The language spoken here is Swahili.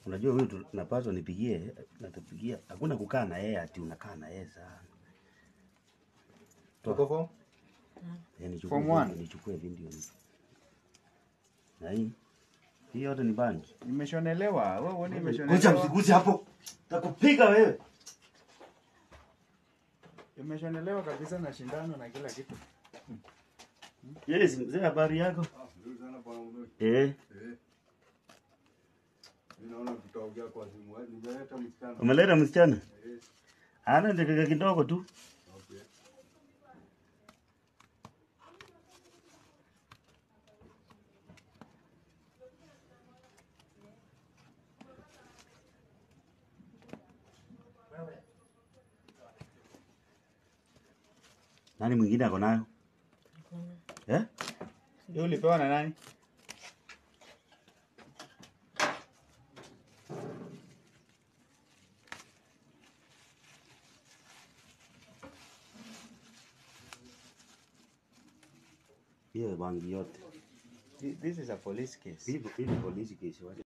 Unajua huyu tunapaswa nipigie, natupigia. Hakuna kukaa na yeye ati unakaa na yeye sana. Uko form? Eh, nichukue Form video, one? nichukue video. ni- Na hii hii yote ni bangi. Imeshonelewa. Wewe uone Kuja imeshonelewa. msiguzi hapo. Takupiga wewe. Imeshonelewa kabisa na shindano na kila kitu. Yes, mzee habari yako? Nzuri sana bwana Mdoe. Eh, Eh. Mimi naona tutaongea kwa simu. Hadi Nimeleta msichana. umeleta msichana? Eh. Ana dakika kidogo tu. Okay. Nani mwingine ako nayo? Eh? Hiyo ulipewa na nani? Hiyo bangi yote. This is a police case. Hivi hivi polisi kesi waje